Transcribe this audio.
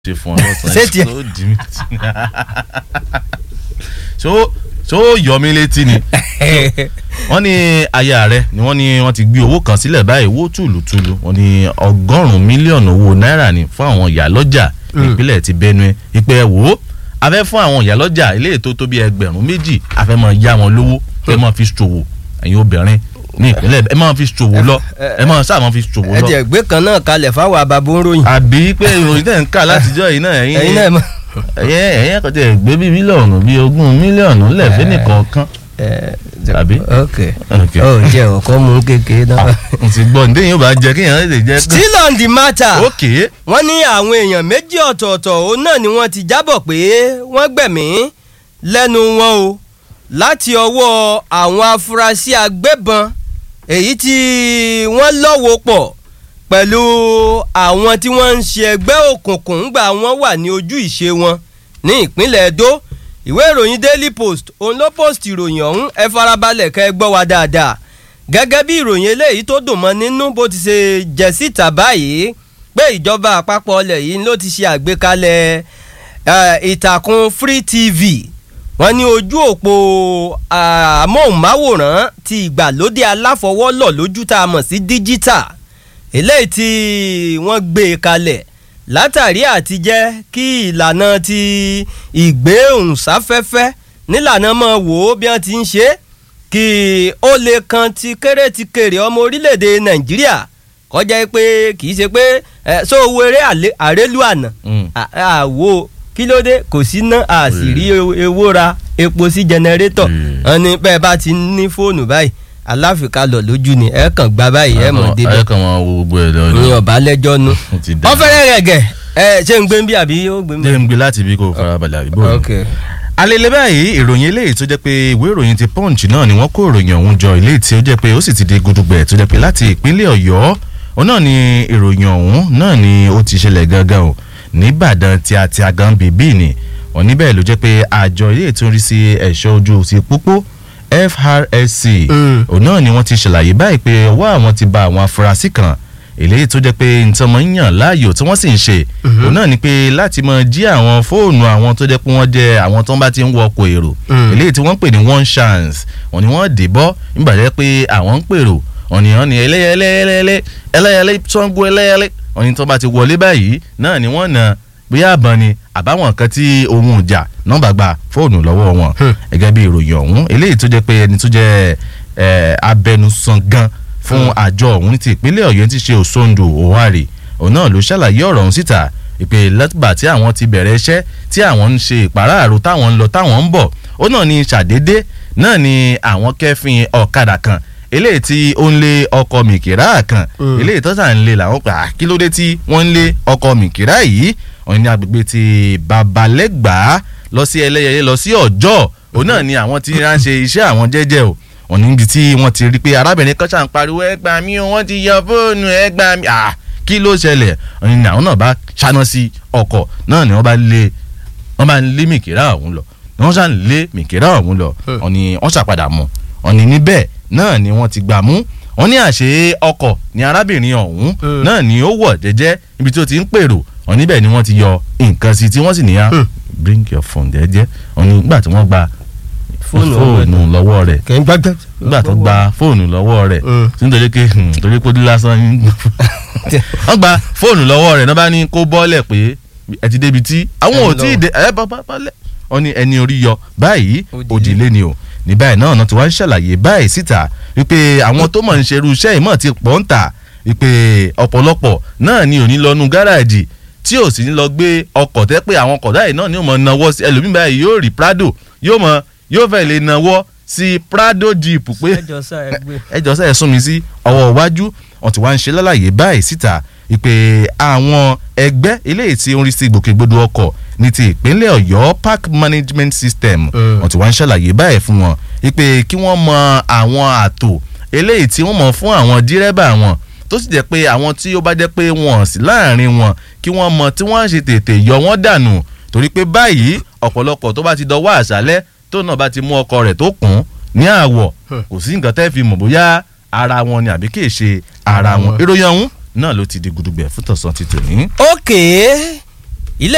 ṣe fún ọ lọ́sàn-án Ṣé tiẹ̀? tó dì mí tí ṣó ṣó yọ mí létí ni wọ́n ní aya rẹ̀ ni wọ́n ní wọ́n ti gbé owó kan sílẹ̀ báyìí owó tùlùtùlù wọ́n ní ọgọ́rùn-ún mílíọ̀nù owó náírà ní fún àwọn ìyálọ́jà ìpínlẹ̀ ti Benue ìpè ẹ̀ wò ó a fẹ́ fún àwọn ìyálọ́jà ilé ètò tó bí ẹgbẹ̀rún méjì a fẹ́ máa yá wọn lówó ẹ máa fi ṣòwò ẹ̀yin obìnrin ní ìpínlẹ̀ ẹ máa fi ṣòwò lọ ẹ máa sáà máa fi ṣòwò ẹ lọ tiẹ̀ gbé kan náà kalẹ̀ fáwọn àbàbò ń ròyìn. àbí pé ìròyìn tẹ̀ ń kà látijọ́ yìí náà ẹ̀yin ẹ̀yin náà mọ̀. ẹ̀yẹ ẹ̀yẹ kan tẹ̀ gbé bíi mílíọ̀nù bíi ogún mílíọ̀nù lẹ́ẹ̀fẹ́ nìkọ̀ọ̀kan Àbí? ok Ok. ó jẹ́ ọ̀kọ́ mú kékeré náà. n ti gbọ́ ǹdẹ́ yóò bá jẹ kéèyàn lè jẹ tán. still on the matter. ókè wọ́n ní àwọn èèyàn méjì ọ̀tọ̀ọ̀tọ̀ òun náà ni wọ́n ti jábọ̀ pé wọ́n gbẹ̀mí lẹ́nu wọn o láti ọwọ́ àwọn afurasí agbébọn èyí tí wọ́n lọ́wọ́ pọ̀ pẹ̀lú àwọn tí wọ́n ń ṣe ẹgbẹ́ òkùnkùn ńgbà wọ́n wà ní ojú ìṣe wọn ní ìpínlẹ̀ Edo ìwé ìròyìn Daily Post òun ló post ìròyìn ọ̀hún ẹ farabalẹ̀ kẹ́ ẹ gbọ́ wa dáadáa gẹ́gẹ́ bí ìròyìn eléyìí tó dùn mọ́ nínú bó ti ṣe jẹ́ síta báyìí pé ìjọba àpapọ̀ ọlẹ̀ yìí ló ti ṣe àgbékalẹ̀ eh, ìtàkùn Free TV wọ́n ní ojú òpó ah, amóhùnmáwòrán ti ìgbàlódé aláfọwọ́lọ̀ lójú tá a mọ̀ sí díjítà eléyìí tí wọ́n gbé e kalẹ̀ látàrí àti jẹ́ kí ìlànà ti ìgbéhùnsáfẹ́fẹ́ nílànà mọ̀ wò ó bí wọ́n ti ń ṣe é kí ó lè kan ti kéré ti kéré ọmọ orílẹ̀-èdè nàìjíríà kọjá pé kì í ṣe pé ẹ so owó eré àlé- àrélù àná Mm. à- àwo kí ló dé kò sí ná a sì rí ew- ewó ra epo sí jẹnẹrétọ̀ Mm. wọn ní bẹ́ẹ̀ bá ti ní fóònù báyìí aláfikalọ̀ lójú ni ẹ kàn gba báyìí ẹ mọ̀ débẹ̀ ẹ kàn máa wo gbogbo ẹ lọ ní ọ̀bá lẹ́jọ́ nu Ó ti dá. wọ́n fẹ́rẹ̀ rẹ̀ gẹ̀ ẹ ṣé ń gbé ń bí àbí ó gbé ń bí. jẹ́ ń gbé láti ibi kò farabalẹ̀ àbíbò ok alele báyìí ìròyìn eléyìí tó jẹ́ pé ìwé ìròyìn ti punch náà ni wọ́n kó ìròyìn ọ̀hún jọ eléyìí tí ó jẹ́ pé ó sì ti di gudugbẹ̀ tó jẹ́ pé láti ìpínlẹ̀ ọ̀yọ́ òun náà ni ìròyìn ọ̀hún náà ni ó ti ṣẹlẹ̀ gangan o nìbàdàn tí a ti agan bèbí ni wọ́n níbẹ̀ ló jẹ́ pé àjọ ilé tó ń rí sí ẹ̀ṣọ́ ojú ti pópó FRSC Mm. òun náà ni wọ́n ti ṣàlàyé báyìí pé ọwọ́ àwọn ti ba àwọn afurasí kan eléyìí tó jẹ́ pé nǹkan mọ̀ ń yàn láàyò tí wọ́n sì ń ṣe òun náà ni pé láti mọ jí àwọn fóònù àwọn tó jẹ́ pé wọ́n jẹ́ àwọn tó ń bá ti ń wọ ọkọ̀ èrò Mm. eléyìí tí wọ́n ń pè ní one chance wọ́n ní wọ́n dè bọ́ nígbà jẹ́ pé àwọn ń pèrò wọ́n ní wọ́n ní ẹlẹ́yẹlẹ́yẹlẹ́ ẹlẹ́yẹlẹ́ Ṣàngó ẹlẹ́yẹlẹ́ wọ́n ní tó bá ti wọlé báyìí náà ni wọ́n na bóyá àbọ̀n ni àbáwọn nǹkan tí ohun ìjà nọ́mbà gba fóònù lọ́wọ́ wọn Hmm. gẹ́gẹ́ bí ìròyìn ọ̀hún eléyìí tó jẹ́ pé ẹni tó jẹ́ eh, abẹnusan gan fún àjọ ọ̀hún ti ìpínlẹ̀ ọ̀yọ́ ti ṣe òṣòǹdò òwárì òun náà ló ṣàlàyé ọ̀rọ̀ ọ̀hún síta ìpè látìgbà tí àwọn ti bẹ̀rẹ̀ iṣẹ́ tí àwọn ń ṣe ìpàráàrò táwọn ń lọ táwọn ń bọ̀ ó náà ní ṣàdédé náà ni àwọn kẹ́fìn ọ̀kadà kan eléyìí tí ó ń lé ọkọ̀ mìkìrá kan Mm. eléyìí tó sà ń lé làwọn pa kí ló dé tí wọ́n ń lé ọkọ̀ mìkìrá yìí wọ́n ní agbègbè ti babalẹ́gbàá lọ sí ẹlẹ́yẹlé lọ sí ọjọ́ òun náà ni àwọn tí wọ́n ń ṣe iṣẹ́ àwọn jẹ́jẹ́ o wọ́n ní ibi tí wọ́n ti rí pé arábìnrin kan ṣàn pariwo ẹ gbà mí o wọ́n ti yọ fóònù ẹ gbà mí ah kí ló ṣẹlẹ̀ wọ́n ní àwọn náà bá ṣáná sí ọkọ̀ náà ni wọ́n bá lé wọ́n bá ń lé mìkìrá ọ̀hún lọ wọ́n ṣàn lé mìkìrá ọ̀hún lọ wọ́n ní wọ́n ṣàpadà mú wọ́n ní níbẹ̀ náà ni wọ́n ti gbà mú wọ́n ní àṣé ọkọ̀ ni arábìnrin ọ̀hún Mm. náà ni ó wọ̀ jẹ́jẹ́ ibi tí ó ti ń pèrò wọ́n níbẹ̀ ni wọ́n ti yọ nǹkan sí tí wọ́n sì níyà Mm. bring your phone jẹ́jẹ́ wọ́n ní nígbà tí wọ́n gba Fóònù fóònù lọ́wọ́ rẹ̀ kẹ́ ń gbàgbẹ́. nígbà tó gba fóònù lọ́wọ́ rẹ̀ Mm. tí nítorí pé hmm, torí pé ó dí lásán ní wọ́n gba fóònù lọ́wọ́ rẹ̀ náà bá ní kó bọ́ọ̀lẹ̀ pé ẹ ti débi tí àwọn ò Ẹ tí ì lọ. dé ẹ bá bá bọ́ọ̀lẹ̀ wọ́n ní ẹni orí yọ báyìí Òdìlé. òdìlé ni o ní báyìí náà náà tí wọ́n ń ṣàlàyé báyìí síta wípé àwọn tó mọ̀ ń ṣerú iṣẹ́ ìmọ̀ ti pọ̀ ń tà wípé ọ̀pọ̀lọpọ̀ náà ni ò ní lọ́nu gáràjì tí ò sì ní lọ gbé ọkọ̀ tẹ́ pé àwọn ọkọ̀ báyìí náà ni ó mọ̀ náwó sí ẹlòmíì báyìí yóò rí Prado yóò mọ̀ yóò fẹ́ lè náwó sí Prado Jeep pé ẹjọ sá ẹ gbé. ẹjọ sẹ sún mi sí ọwọ́ iwájú wọn ti wá ń ṣe lálàyé báyìí síta ìpè àwọn ẹgbẹ́ eléyìí tí ó ń rí sí ìgbòkègbodò ọkọ̀ ní ti ìpínlẹ̀ Ọ̀yọ́ Park Management System Mm. wọn ti wá ń ṣàlàyé báyìí fún wọn ìpè kí wọ́n mọ àwọn àtò eléyìí tí wọ́n mọ̀ fún àwọn dírẹ́bà wọn tó sì jẹ́ pé àwọn tí ó bá jẹ́ pé wọ́n sí láàrin wọn kí wọ́n mọ tí wọ́n ṣe tètè yọ wọ́n dànù torí pé báyìí ọ̀pọ̀lọpọ̀ tó bá ti dọwọ́ àṣálẹ́ tó náà bá ti mú ọkọ rẹ̀ tó kùn ní àwọ̀ Hmm. kò sí nǹkan tẹ́ fi mọ̀ bóyá ara wọn ni àbí kì í ṣe ara wọn ìròyìn ọ̀hún náà ló ti di gudugbẹ̀ fún tọ̀sán ti tòní. ókè